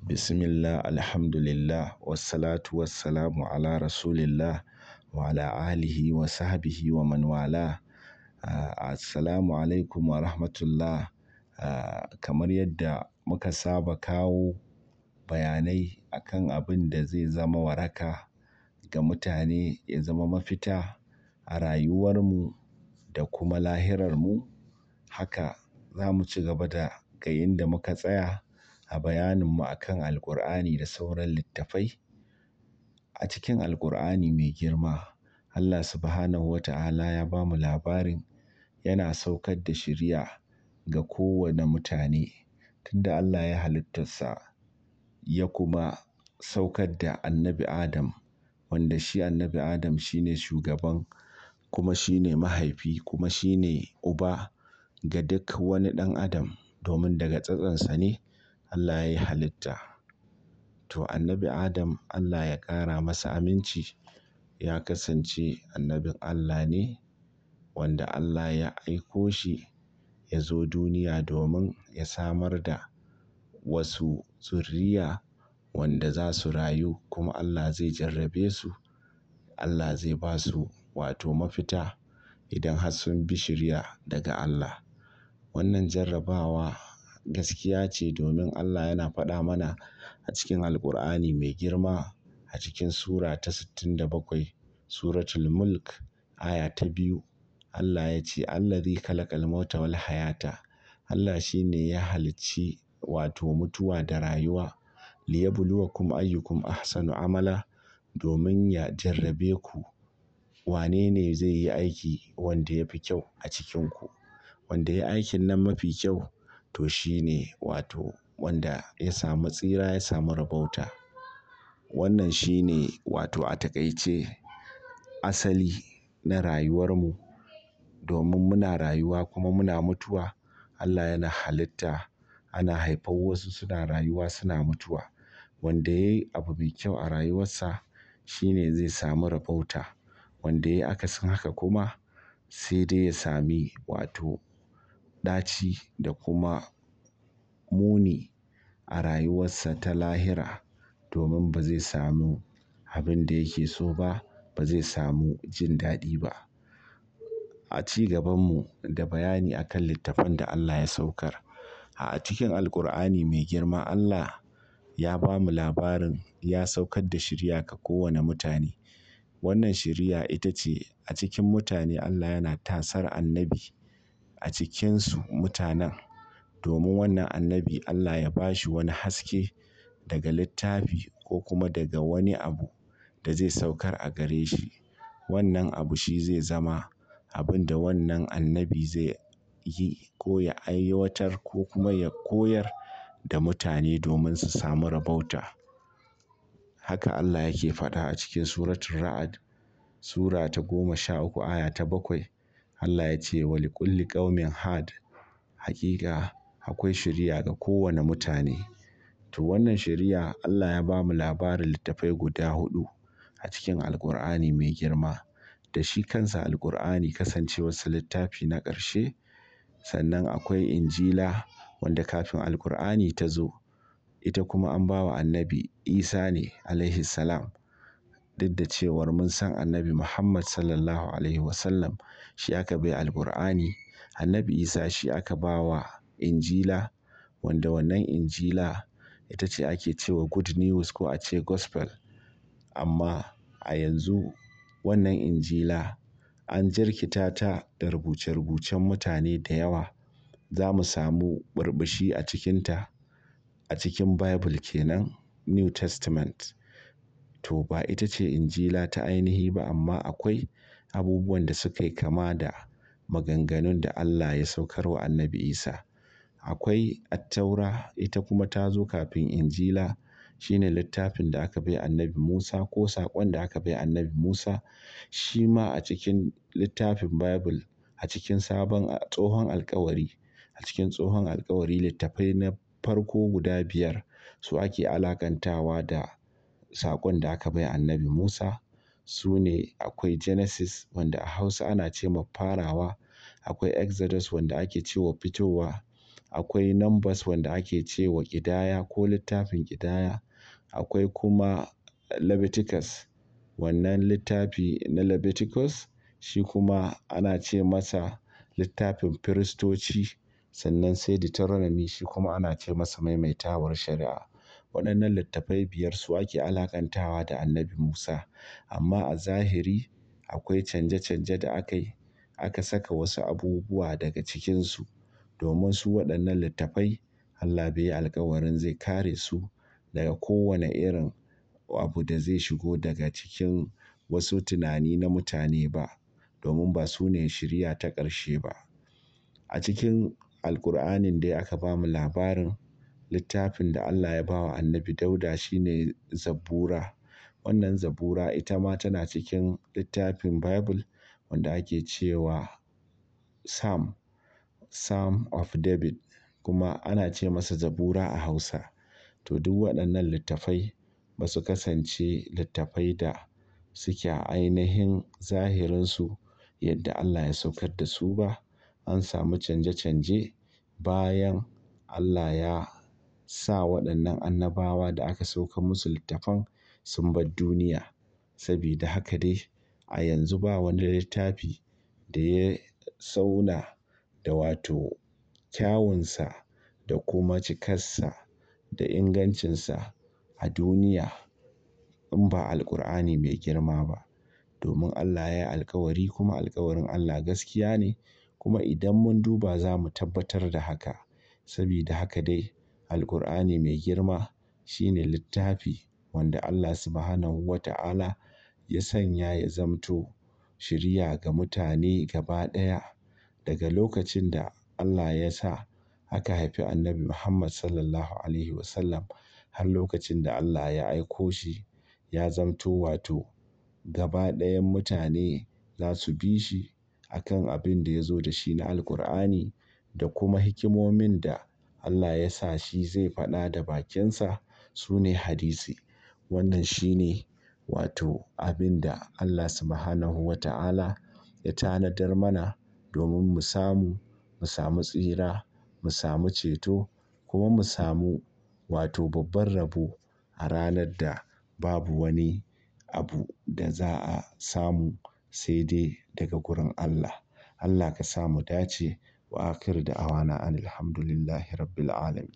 Bismillah, Alhamdulillah, wassalatu wassalamu ala Rasulillah wa ala alihi wa sahbihi wa man wala. Assalamu alaikum wa rahmatullah. Kamar yadda muka saba kawo bayanai akan abin da zai zama waraka ga mutane, ya zama mafita a rayuwar mu da kuma lahirar mu. Haka za mu ci gaba da ga inda muka tsaya a bayanin mu akan Alqur'ani da sauran littafai. A cikin Alqur'ani mai girma, Allah Subhanahu wa ta'ala ya bamu labarin yana saukar da shiriya ga kowane mutane. Tunda Allah ya halittarsa ya kuma saukar da Annabi Adam, wanda shi Annabi Adam shine shugaban kuma shine mahaifi kuma shine uba ga duk wani ɗan adam domin daga tsatsonsa ne Allah yayi halitta. To Annabi Adam Allah ya ƙara masa aminci, ya kasance annabin Allah ne wanda Allah ya aiko shi ya zo duniya domin ya samar da wasu zurriya wanda za su rayu kuma Allah zai jarrabe su. Allah zai ba su wato mafita idan har sun bi shiriya daga Allah. Wannan jarrabawa gaskiya ce domin Allah yana faɗa mana a cikin Alqur'ani mai girma a cikin sura ta sittin da bakwai, Suratul Mulk aya ta biyu. Allah ya ce, "Allazi khalaqal mauta wal hayata." Allah shi ne ya halicci wato mutuwa da rayuwa liyabluwakum ayyukum ahsanu amala domin ya jarrabe ku wane ne zai yi aiki wanda ya fi kyau a cikinku. Wanda ya yi aikin nan mafi kyau to shi ne wato wanda ya samu tsira, ya samu rabauta. Wannan shi ne wato a taƙaice asali na rayuwar mu domin muna rayuwa kuma muna mutuwa. Allah yana halitta, ana haifar wasu suna rayuwa suna mutuwa. Wanda yayi abu mai kyau a rayuwarsa shi ne zai samu rabauta. Wanda yayi akasin haka kuma sai dai ya sami wato ɗaci da kuma muni a rayuwarsa ta lahira domin ba zai samu abin da yake so ba, ba zai samu jin daɗi ba. A ci gaban mu da bayani akan littafan da Allah ya saukar. A cikin Alqur'ani mai girma Allah ya bamu labarin ya saukar da shiriya ga kowane mutane. Wannan shiriya ita ce a cikin mutane Allah yana tasar annabi a cikinsu mutanen domin wannan annabi Allah ya ba shi wani haske daga littafi ko kuma daga wani abu da zai saukar a gare shi. Wannan abu shi zai zama abin da wannan annabi zai yi ko ya aiwatar ko kuma ya koyar da mutane domin su samu rabauta. Haka Allah yake faɗa a cikin Suratul Ra'd sura ta goma sha uku aya ta bakwai. Allah ya ce, "Wa likulli qaumin had." Hakika akwai shiriya ga kowane mutane. To wannan shiriya Allah ya bamu labarin littafai guda huɗu a cikin Alqur'ani mai girma. Da shi kansa Alqur'ani kasancewarsa littafi na ƙarshe. Sannan akwai Injila wanda kafin Alqur'ani ta zo. Ita kuma an ba wa Annabi Isa ne alaihi salam. Duk da cewar mun san Annabi Muhammad Sallallahu Alaihi Wasallam shi aka bai Alqur'ani. Annabi Isa shi aka ba wa Injila wanda wannan Injila ita ce ake cewa Good News ko a ce Gospel. Amma a yanzu wannan Injila an jirkita ta da rubuce-rubucen mutane da yawa. Za mu samu burbushi a cikinta a cikin Bible kenan New Testament. To ba ita ce Injila ta ainihi ba amma akwai abubuwan da suka yi kama da maganganun da Allah ya saukar wa Annabi Isa. Akwai Attaura ita kuma ta zo kafin Injila. Shi ne littafin da aka bai Annabi Musa ko saƙon da aka bai Annabi Musa. Shi ma a cikin littafin Bible a cikin sabon tsohon alkawari. A cikin tsohon alkawari littafai na farko guda biyar su ake alakantawa da saƙon da aka bai Annabi Musa. Su ne akwai Genesis wanda a Hausa ana ce ma farawa. Akwai Exodus wanda ake ce wa fitowa. akwai numbers wanda ake ce wa ƙidaya ko littafin ƙidaya akwai kuma Leviticus wannan littafi na Leviticus shi kuma ana ce masa littafin firistoci sannan sai Deuteronomy shi kuma ana ce masa maimaitawar shari'a waɗannan littafai biyar su ake alakantawa da annabi Musa amma a zahiri akwai canje-canje da aka yi aka saka wasu abubuwa daga cikinsu domin su waɗannan littafai Allah bai yi alkawarin zai kare su daga kowane irin abu da zai shigo daga cikin wasu tunani na mutane ba domin ba su ne shiriya ta ƙarshe ba a cikin Alkur'anin dai aka bamu labarin littafin da Allah ya ba wa annabi Dauda shine Zabura wannan Zabura ita ma tana cikin littafin Bible wanda ake cewa Psalm Psalm of David kuma ana ce masa Zabura a Hausa to duk waɗannan littafai ba su kasance littafai da suke a ainihin zahirinsu yadda Allah ya saukar da su ba an samu canje-canje bayan Allah ya sa waɗannan annabawa da aka saukar musu littafan sun bar duniya sabida haka dai a yanzu ba wani littafi da ya zauna da wato kyawunsa da kuma cikarsa da ingancinsa a duniya in ba Alkur'ani mai girma ba domin Allah ya yi alkawari kuma alkawarin Allah gaskiya ne kuma idan mun duba za mu tabbatar da haka sabida haka dai Alkur'ani mai girma shine littafi wanda Allah Subhanahu wa ta'ala ya sanya ya zamto shiriya ga mutane gaba ɗaya daga lokacin da Allah ya sa aka haifi Annabi Muhammad Sallallahu Alaihi Wasallam har lokacin da Allah ya aiko shi ya zamto wato gaba ɗayan mutane za su bi shi a kan abin da ya zo da shi na Alkur'ani da kuma hikimomin da Allah ya sa shi zai faɗa da bakinsa su ne hadisi wannan shi ne wato abin da Allah Subhanahu wa ta'ala ya tanadar mana domin mu samu mu samu tsira mu samu ceto kuma mu samu wato babban rabo a ranar da babu wani abu da za a samu sai dai daga gurin Allah Allah ka sa mu dace wa akhiru da'awana anil hamdulillahi rabbil alamin